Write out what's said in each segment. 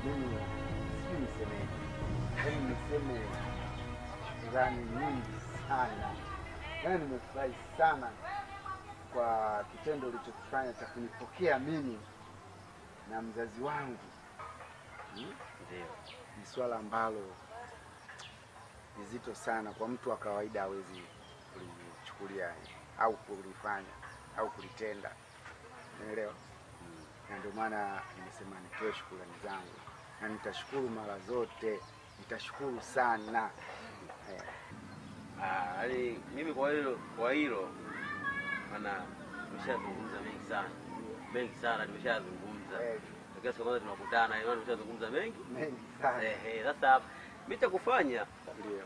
mimi sijui nisemeje, yaani niseme shukrani nyingi sana, yaani nimefurahi sana kwa kitendo ulichokifanya cha kunipokea mimi na mzazi wangu hmm? Ndio. Ni swala ambalo ni zito sana kwa mtu wa kawaida hawezi kulichukulia au kulifanya au kulitenda, unaelewa? Na ndio maana nimesema nitoe shukrani zangu, na nitashukuru mara zote, nitashukuru sana eh. Ah, yaani mimi kwa hilo kwa hilo maana tumeshazungumza mengi sana mengi sana tumeshazungumza Eh, lakini siku moja tunakutana imani tumeshazungumza mengi mengi sana eh eh sasa mimi cha kufanya ndio.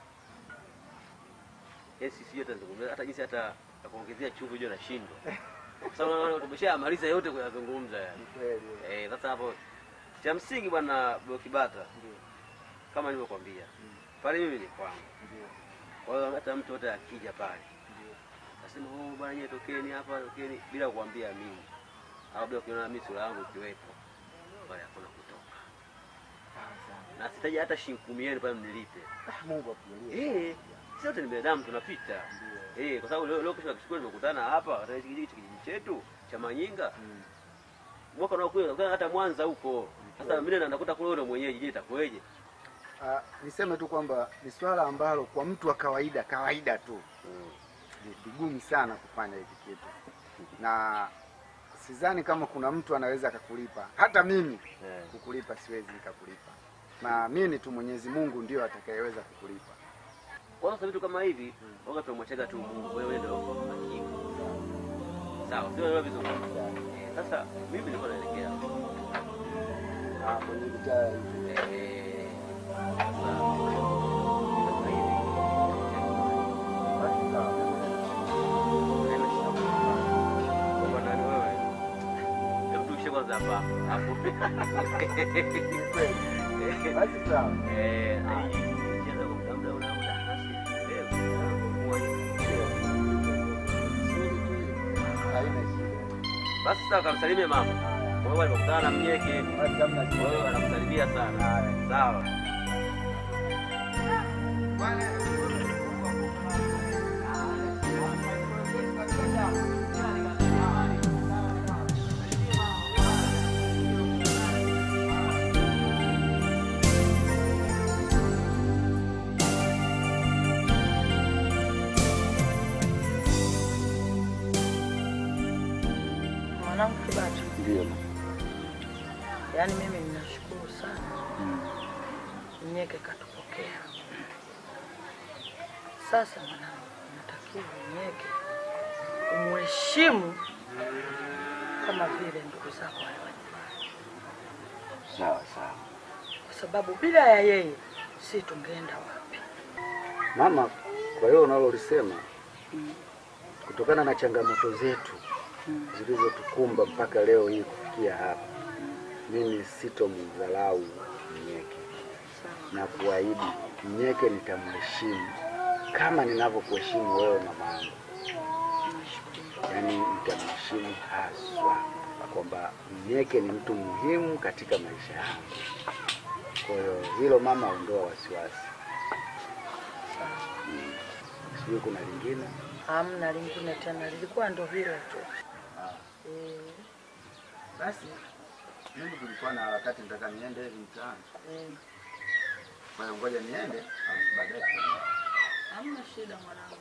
eh sisi yote tunazungumza hata jinsi hata ya kuongezea chumvi hiyo nashindwa kwa sababu naona tumeshamaliza yote kuyazungumza yani Ni kweli eh sasa hapo cha msingi bwana Blokibata ndio, kama nilivyokuambia Mm. pale mimi ni kwangu ndio, kwa hiyo hata mtu yote akija pale ndio. Nasema oh bwana nyie tokeni hapa tokeni bila kuambia mimi. Au bila kuona mimi sura yangu ikiwepo. Bali hakuna kutoka. Sawa sana. Na sitaji hata shilingi kumi yenu pale mnilipe. Ah, Mungu akujalie. Eh, sisi wote ni binadamu tunapita. Ndio. Eh, kwa sababu leo leo kesho kesho tumekutana hapa katika hiki kijiji kijiji chetu cha Manyinga. Mm. Mwaka unaokuja kutana hata Mwanza huko. Sasa mimi na nakuta kule ule mwenyeji je itakuwaje? Ah, niseme tu kwamba ni swala ambalo kwa mtu wa kawaida kawaida tu Mm. ni vigumu sana kufanya hiki kitu, na sidhani kama kuna mtu anaweza akakulipa. Hata mimi Eh. kukulipa siwezi nikakulipa, naamini tu Mwenyezi Mungu ndio atakayeweza kukulipa. Kwa sasa vitu kama hivi, waga tunamwachaga tu Mungu, wewe ndio hakimu. Sawa, sio leo vizuri. Eh, Sasa mimi nilikuwa naelekea Ah, kwenye mitaa hivi. Eh, sasa sasa hivi Basi sawa. haina shida. Kwa nani wewe? Hebu tuishe kwanza hapa hapo. Ni kweli. Basi sawa. Eh, hii cheza kwa muda muda una muda basi. Leo Swali tu hili. Haina shida. basi sasa kamsalimie mama. Wewe alikutana na mnyeke. Basi hamna shida. Wewe anakusalimia sana. Sawa. Mwanangu Kibata, Ndio. yaani mimi ninashukuru sana Mnyeke katupokea. Sasa mwanangu, natakiwa Mnyeke umheshimu kama vile ndugu zako wale wa nyumbani, Sawa sawa. kwa sababu bila ya yeye si tungeenda wapi? Mama, kwa hiyo unalolisema kutokana na changamoto zetu zilizotukumba mpaka leo hii kufikia hapa, mimi sitomdharau Mnyeke na kuahidi Mnyeke nitamheshimu kama ninavyokuheshimu wewe mamangu, yaani nitamheshimu haswa, kwamba Mnyeke ni mtu muhimu katika maisha yangu. Kwa hiyo hilo mama, ondoa wasiwasi. Mm. Sijui kuna lingine. Hamna lingine tena, lilikuwa ndo hilo tu. Eh, Basi mimi kulikuwa na harakati, nataka niende hivi mtaani, eh, kwa hiyo ngoja niende, alafu baadaye tutaenda. hamna shida mwanangu.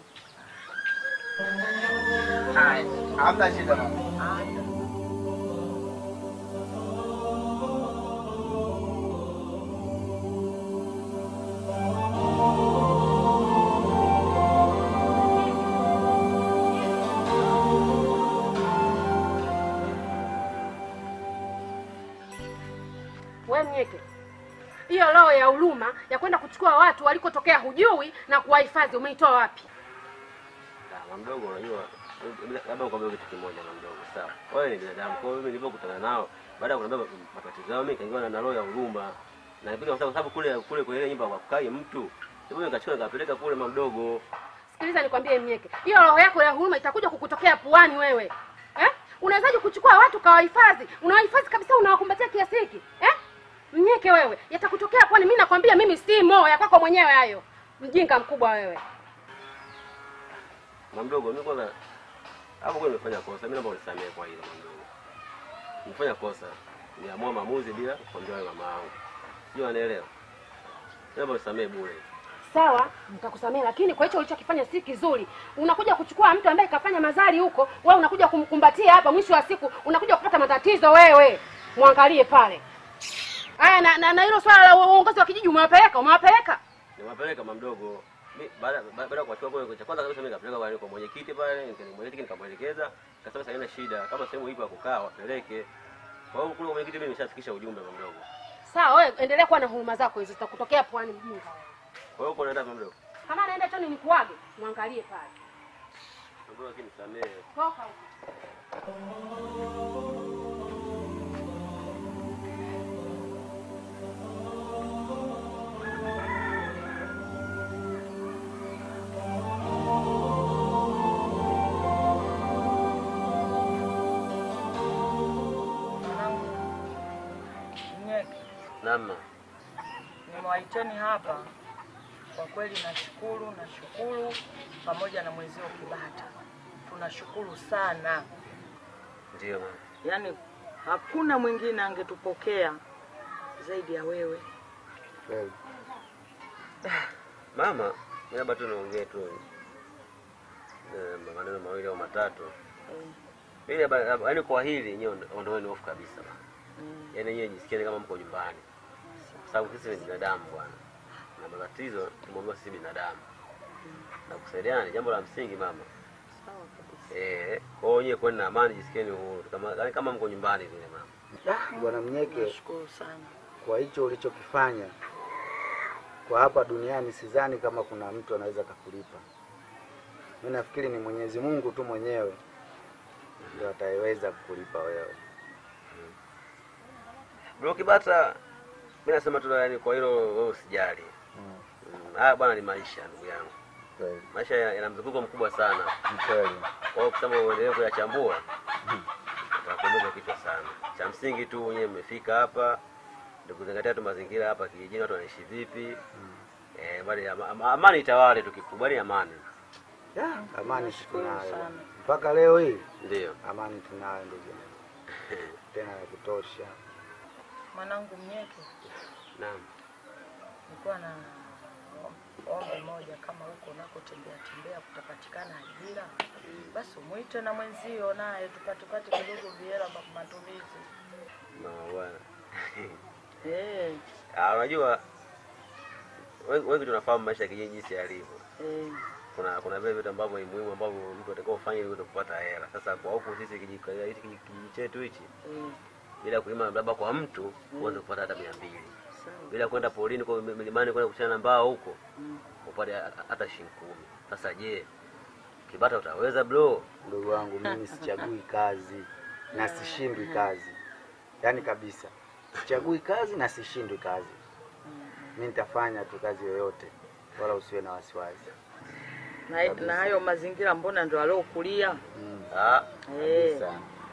Haya, hamna shida mama. We Mnyeke, hiyo roho ya huruma ya kwenda kuchukua watu walikotokea hujui na kuwahifadhi umeitoa wapi? Mama mdogo, unajua labda nikwambie kitu kimoja, mama mdogo, sawa? Wewe ni binadamu, kwa hiyo mimi nilipokutana nao baada ya kuniambia matatizo yao, mimi kaingiwa na roho ya huruma na nipika, kwa sababu kule kule kwenye ile nyumba wakai mtu, ndipo nikachukua nikapeleka kule, mama mdogo. Sikiliza nikwambie Mnyeke, hiyo roho yako ya huruma itakuja kukutokea puani wewe eh? Unawezaje kuchukua watu kawahifadhi, unawahifadhi kabisa, unawakumbatia kiasi hiki eh? Mnyeke wewe, yatakutokea kwani mimi nakwambia mimi si mo ya kwako mwenyewe hayo. Mjinga mkubwa wewe. Mama mdogo, mimi kwanza hapo kwa nimefanya kosa. Mimi naomba unisamehe kwa hilo mama mdogo. Nimefanya kosa. Niamua maamuzi bila kuambia wewe mama yangu. Sio anaelewa. Naomba unisamehe bure. Sawa, nitakusamehe lakini kwa hicho ulichokifanya si kizuri. Unakuja kuchukua mtu ambaye kafanya mazari huko, wewe unakuja kumkumbatia hapa, mwisho wa siku unakuja kupata matatizo wewe. Mwangalie pale. Aya na na na hilo swala la uongozi wa kijiji umewapeleka, umewapeleka? Nimewapeleka mama mdogo. Mi- Baada baada ya kuwachukua kule cha kwanza kabisa mimi nikapeleka kwa kwa mwenyekiti pale, nika- mwenyekiti nikamwelekeza, akasema sasa haina shida, kama sehemu ipo ya kukaa wapeleke. Kwa hiyo kule kwa mwenyekiti mimi nimeshafikisha ujumbe mama mdogo. Sawa, wewe endelea kuwa na huruma zako hizo zitakutokea pwani mjinga. Kwa hiyo uko unaenda mama mdogo. Kama anaenda choni nikuage, mwangalie pale. Mama mdogo lakini nisamehe. Toka huko. Mwanangu Mnyeke, Namna. nimewaiteni hapa kwa kweli, nashukuru nashukuru, pamoja na mwenzio Kibata, tunashukuru sana. Ndio mama. Yaani hakuna mwingine angetupokea zaidi ya wewe. Kweli. Mama, mimi labda tu niongee tu eh, maneno mawili au matatu. Eh, Mimi labda labda- yaani kwa hili nyewe ondoeni hofu kabisa. mama. mm, Yaani nyewe jisikieni kama mko nyumbani. Kwa sababu sisi ni binadamu bwana. Na matatizo tumeambiwa sisi binadamu. Na kusaidiana ni jambo la msingi mama. sawa kabisa. Eh, kwa hiyo nyewe kwani na amani jisikieni uhuru kama yaani kama mko nyumbani vile mama. Ah, Bwana Mnyeke, Nashukuru sana. kwa hicho ulichokifanya kwa hapa duniani, sidhani kama kuna mtu anaweza kakulipa. Mimi nafikiri ni Mwenyezi Mungu tu mwenyewe ndio ataweza kukulipa wewe. Bro Kibata, mimi nasema tu yaani kwa hilo wewe usijali. Mm. Mm, Haya bwana ni maisha ndugu yangu. Kweli. Maisha yana yana mzunguko mkubwa sana. Ni kweli. Kwa hiyo kusema uendelee kuyachambua utakuumiza kichwa sana. Cha msingi tu wenyewe mmefika hapa ndio kuzingatia tu mazingira hapa kijijini, watu wanaishi vipi. Eh, bali ama- ama- amani itawale tu, kikubali amani. Ya, amani Nashukuru tunayo sana. mpaka leo hii, Ndio. amani tunayo ndugu yangu, tena ya kutosha. Mwanangu Mnyeke, Naam. nilikuwa na ombi moja, kama huko unakotembea tembea kutapatikana ajira, basi umwite na mwenzio naye tupate pate kidogo vihela vya matumizi. Na bwana. Eh, Ah, unajua wengi wengi tunafahamu maisha ya kijiji jinsi yalivyo. eh, Kuna kuna vile vitu ambavyo ni muhimu ambavyo mtu atakiwa ufanye ili uweze kupata hela. Sasa kwa huku sisi kijiji hichi kijiji chetu hichi eh, bila kulima labda kwa mtu uweze kupata hata mia mbili sawa. bila kwenda porini kwa milimani kwenda kuchana na mbao huko Mm. upate hata shilingi kumi. Sasa je, Kibata utaweza bro? Ndugu wangu, mimi sichagui kazi na sishindwi kazi, yaani kabisa sichagui kazi na sishindwi kazi. Mimi nitafanya tu kazi yoyote, wala usiwe na wasiwasi. Na, na hayo mazingira mbona ndo aliokulia? Mm, Ah, Eh, kabisa.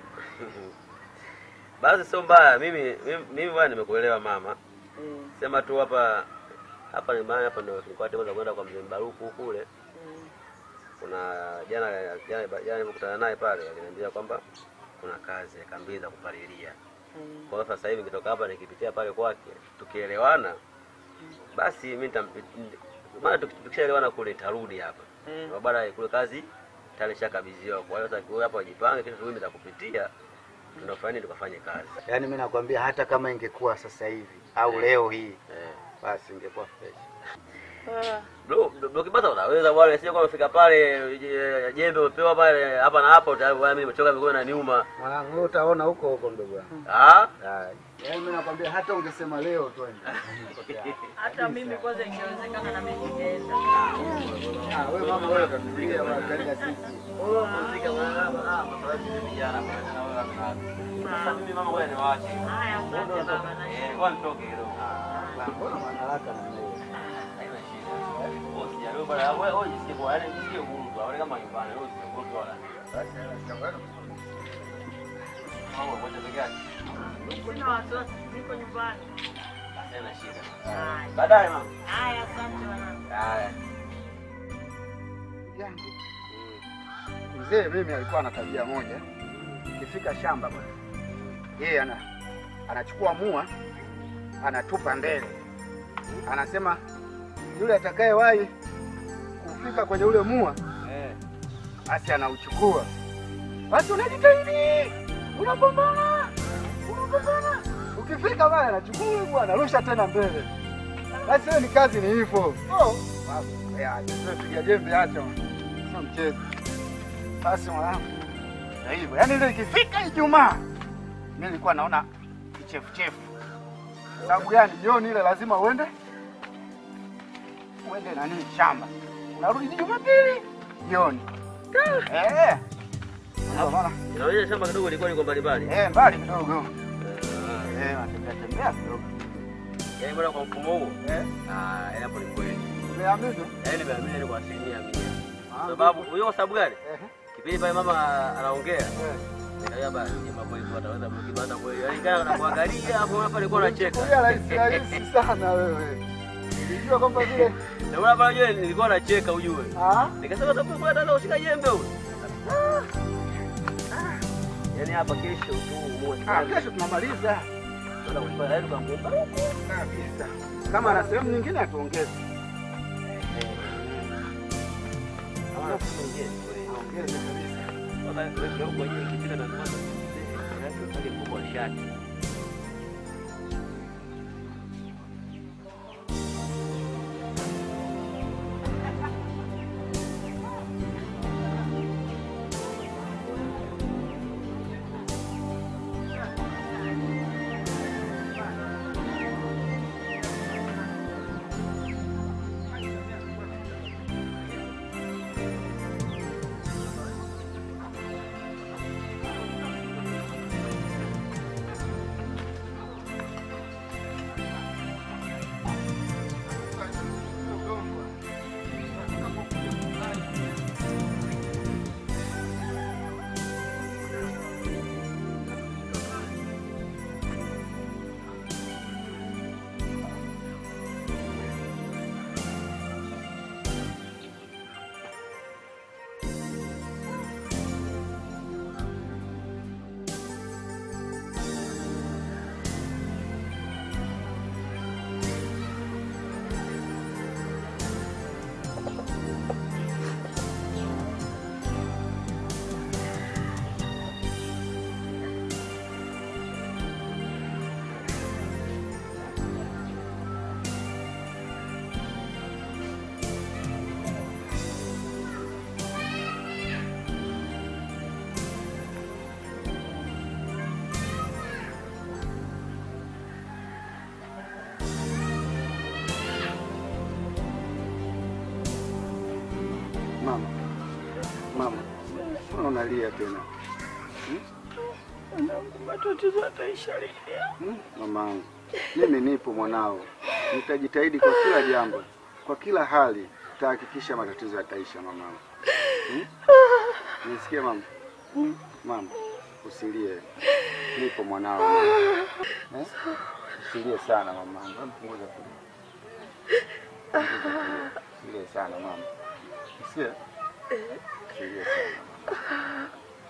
basi sio mbaya. Mimi mimi, mimi bwana nimekuelewa mama. eh, Sema tu hapa hapa ni mahali hapa ndio tulikuwa tunaweza kwenda kwa mzee Baruku kule. eh, Kuna jana jana jana nilikutana naye pale aliniambia kwamba kuna kazi eka mbili za kupalilia. eh. Kwa hiyo sasa hivi nikitoka hapa nikipitia pale kwake tukielewana basi mimi nitam maana tuki- tukishaelewana kule nitarudi hapa. Eh. Kwa baada kule kazi tayari shakabidhiwa. Kwa hiyo sasa wewe hapa wajipange kesho mimi nitakupitia tunafanya nini tukafanye kazi. Yaani mimi nakwambia hata kama ingekuwa sasa hivi au leo hii, Eh. basi ingekuwa fresh. Ah, Bro, bro kibata unaweza bwana, sio kama umefika pale je- jembe umepewa pale hapa na hapa tayari bwana mimi nimechoka mikono na niuma. Mwanangu, wewe utaona huko huko ndugu yangu. Ah? Ah, Yaani mimi nakwambia hata ungesema leo twende. hata mimi kwanza ingewezekana na mimi ningeenda. Ah, wewe mama wewe utatulia waangalia sisi. Wewe mzika bwana, ah, masuala ya vijana pamoja na wewe hapa. Sasa mimi mama wewe niwaache. Haya, asante baba na Eh, kwa nitoke kidogo. Mbona mwana haraka na mimi? Haina shida. Wewe usijali bwana, wewe wewe jisikie kwa yaani jisikie huru tu. Wewe kama nyumbani, wewe usiogope wala. Basi tutakwenda. Mama moja peke yake. Sina wasiwasi, niko nyumbani. Sina shida. Haya. Baadaye mama. Haya, asante wanangu. Haya. yangu mzee mimi alikuwa ana tabia moja, ikifika shamba bwana, yeye ana anachukua mua anatupa mbele, anasema yule atakayewahi kufika kwenye ule mua Eh. basi anauchukua. Basi unajitahidi, unapambana, unapambana, ukifika pale anachukua ule mua anarusha tena mbele. Basi hiyo ni kazi, ni hivyo. Oh, piga jembe, acha sio mchezo. Basi mwanangu, na hivyo yaani, ile ikifika Ijumaa mimi nilikuwa naona kichefuchefu. Sababu gani? Jioni ile lazima uende uende nani shamba, unarudi Jumapili jioni. Eh, ndio maana Inaonyesha shamba kidogo ilikuwa liko mbali mbali. eh, mbali kidogo Eh. eh, natembea tembea kidogo Yaani bwana kwa mfumo huo. eh, Ah, yaani hapo ni kweli. umeamini Yaani nimeamini ni kwa asilimia mia. Ah, Sababu hiyo kwa sababu gani? eh, Kipindi pale mama anaongea, eh. nikaambia basi jamaa kweli tu ataweza kukibanda kweli. Yaani kana nakuangalia hapo hapa alikuwa anacheka. Kulia rahisi rahisi sana wewe. Nilijua kwamba vile Na mbona pale unajua nilikuwa nacheka ujue. ah, Nikasema sababu kwa dada ushika jembe huyo. Yaani hapa kesho tu muone. ah, kesho tunamaliza Ndio kufanya yaani tukamwomba huko. kabisa. Kama na sehemu nyingine atuongeze. Kama tusiongee. Ongeze kabisa. Baba wewe huko kwenye ikifika na kwanza. Yaani pale mkubwa wa shati. Mama, mama, mbona unalia tena? Matatizo yataisha lini? Hmm? Mamangu, mimi nipo mwanao, nitajitahidi kwa kila jambo, kwa kila hali tahakikisha matatizo yataisha mamangu. Hmm? Nisikie mama, mama, usilie, nipo mwanao eh? Usilie sana mamangu, Hebu punguza kulia, Punguza kulia. usilie sana mama, usilie, usilie sana mama.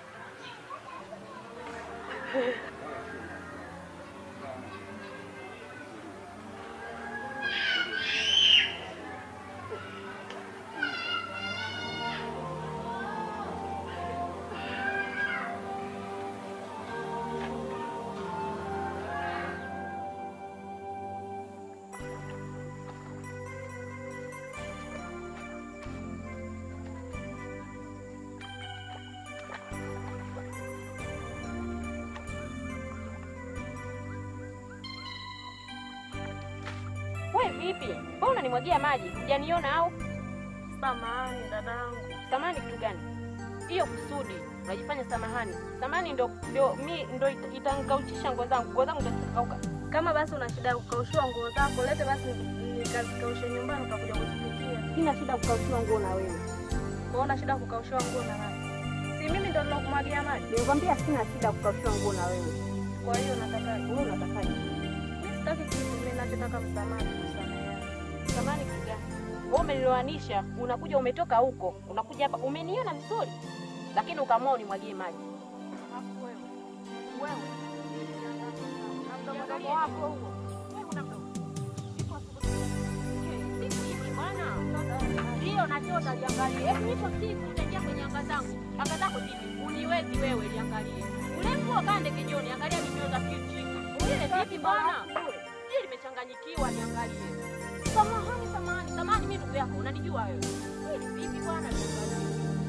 We vipi? Mbona unanimwagia maji? Hujaniona au? Samahani dadangu. Samahani kitu gani? Hiyo kusudi unajifanya samahani. Samahani ndo ndo mi ndo ita- itanikauchisha nguo zangu. Nguo zangu zitakauka. Kama basi una shida ya kukaushiwa nguo zako, lete basi nikazikaushe nyumbani, utakuja kuzipikia. Sina shida kukaushiwa nguo na wewe. Unaona shida ya kukaushiwa nguo na nani? Si mimi ndo nilokumwagia maji. Nimekwambia sina shida kukaushiwa nguo na wewe. Kwa hiyo nataka Wewe unatakaje? mimi sitaki sitaki kitu, mimi nachotaka msamaha, tukusameheane. Samani kitu gani? Wewe umeniloanisha, unakuja umetoka huko, unakuja hapa, umeniona vizuri, lakini ukaamua unimwagie maji. Alafu wewe, wewe, na mdomo wako huo, wewe una mdomo. Sipo siku siku hivi bwana. Ndio nachota liangalie. Hebu nipo siku utaingia kwenye anga zangu. Anga zako vipi? Uniwezi wewe liangalie. Ule nguo kande kijoni, angalia nimeoza kichi. Ule vipi bwana? Hili limechanganyikiwa liangalie. Samahani, samahani, samahani, mimi ndugu yako, unanijua wewe. Hili vipi bwana liangalie.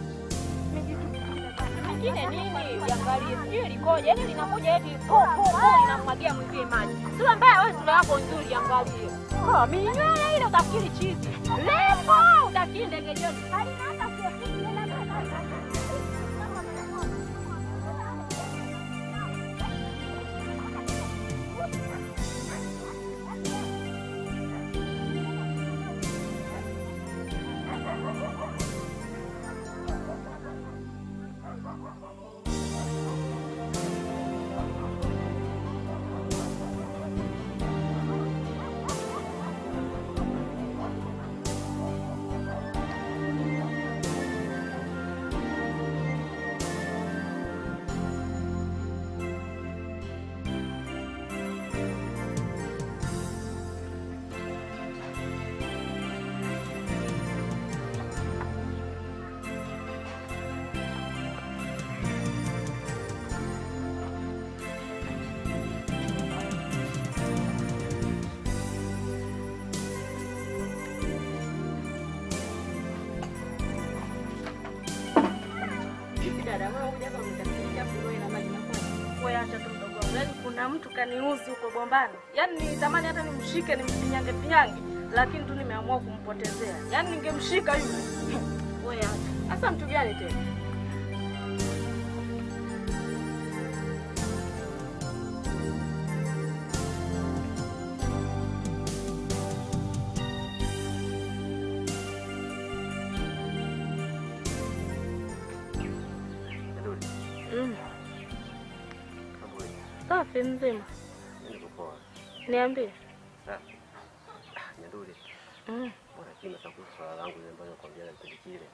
Mengine nini liangalie, sijui likoje, yaani linakuja eti po po po linamwagia mwenzie maji. Sura mbaya wewe, sura yako nzuri liangalie. Ah, minywele ile utafikiri chizi. Lepo utafikiri ndege joni. Halina hata kiasi Dada, wewe huja hapa umetafuta kuloe na maji na kwa. Wewe acha tu mdogo wangu. Yaani kuna mtu kaniuzi huko bombani. Yaani nilitamani hata nimshike nimfinyange finyange, lakini tu nimeamua kumpotezea. Yaani ningemshika yule. Wewe acha. Sasa mtu gani tena? Nyanduli, Mm. mambo vipi? Safi mzima. Mimi niko poa. Niambie. Safi. Ah, Nyanduli, Mm. mbona kima sasa kuhusu swala langu ile ambayo nakwambia kipindi kile.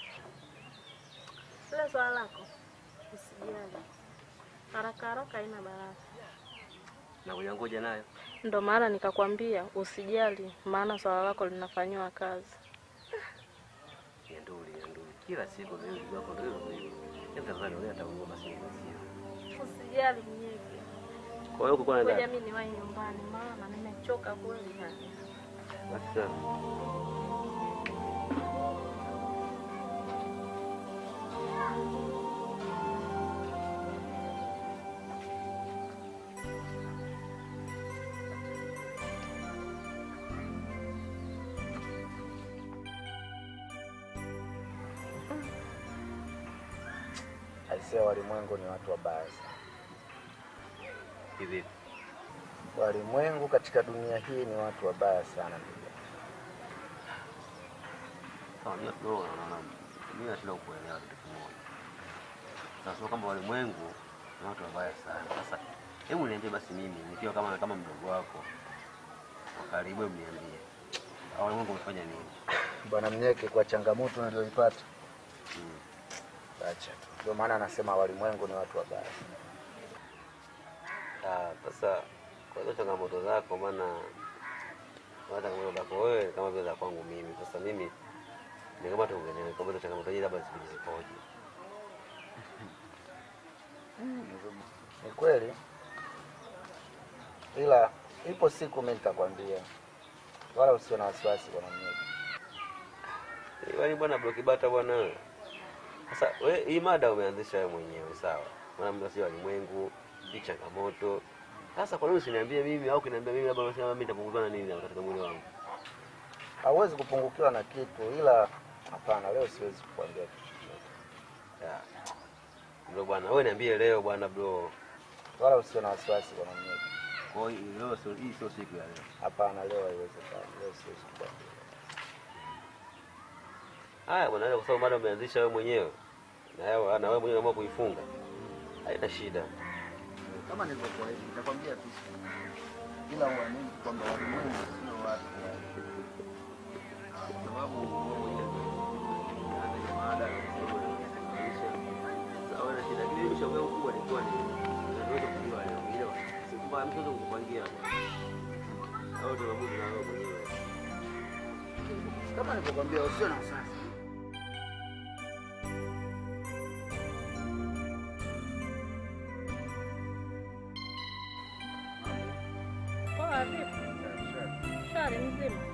Ile swala lako. Usijali. Haraka haraka haina baraka. Na kuyangoja nayo. Ndo maana nikakwambia usijali, maana swala lako linafanyiwa kazi. Nyanduli, Nyanduli. Kila siku mimi ndugu yako ndio hivyo hivyo. Hebu tafadhali wewe ataungua basi nimesia. Usijali mnyeke. Kwa hiyo uko na Ngoja ndani. mimi niwahi nyumbani, maana nimechoka kweli. Basi sawa. Aisee, walimwengu ni watu wabaya sana. Hivi. Walimwengu katika dunia hii ni watu wabaya sana ndugu. Sawa, mimi no, no, no. Mimi nashinda kuelewa kitu kimoja. Sasa sio kwamba walimwengu ni watu wabaya sana. Sasa hebu niambie basi mimi nikiwa kama kama mdogo wako wa karibu, hebu niambie. Hao walimwengu wamefanya nini? Bwana Mnyeke, kwa changamoto niliyoipata, Mm. acha tu. Ndio maana anasema walimwengu ni watu wabaya. Ah, sasa kwa hizo changamoto zako, maana kwa changamoto zako wewe kama vile za kwangu mimi. Sasa mimi ni kama tuongelee kwa hizo changamoto hizi, labda zipige zikoje. Ni kweli, ila ipo siku mimi nitakwambia, wala usio na wasiwasi bwana Mnyeke. Yaani bwana Blokibata bwana wewe. Sasa we hii mada umeanzisha wewe mwenyewe sawa. Maana mimi sio walimwengu, hii changamoto. Sasa kwa nini usiniambie mimi au kuniambia mimi labda unasema mimi nitapunguzwa na nini katika mwili wangu? Hauwezi kupungukiwa na kitu, ila hapana, leo siwezi kukwambia kitu chochote, Ya. Ndio bwana, wewe niambie leo bwana bro. wala usio na wasiwasi bwana Mnyeke. Kwa hiyo leo sio hii sio siku ya leo. Hapana, leo haiwezekani, leo siwezi kukwambia. Haya bwana, kwa sababu mada umeanzisha wewe mwenyewe. Na wewe na wewe mwenyewe unaamua kuifunga. Haina shida. Kama nilivyokuahidi, nitakwambia tu. ila uamini kwamba walimwengu sio watu yani. sababu wewe mwenyewe hata ile mada ya maisha sawa na shida kile mshauri wangu kubwa ilikuwa ni naweza kujua leo ile sikumba mtu anaweza kukupangia au tunamudu na wewe mwenyewe Kama nilivyokwambia usio na wasiwasi. Poa vipi? Shari mzima.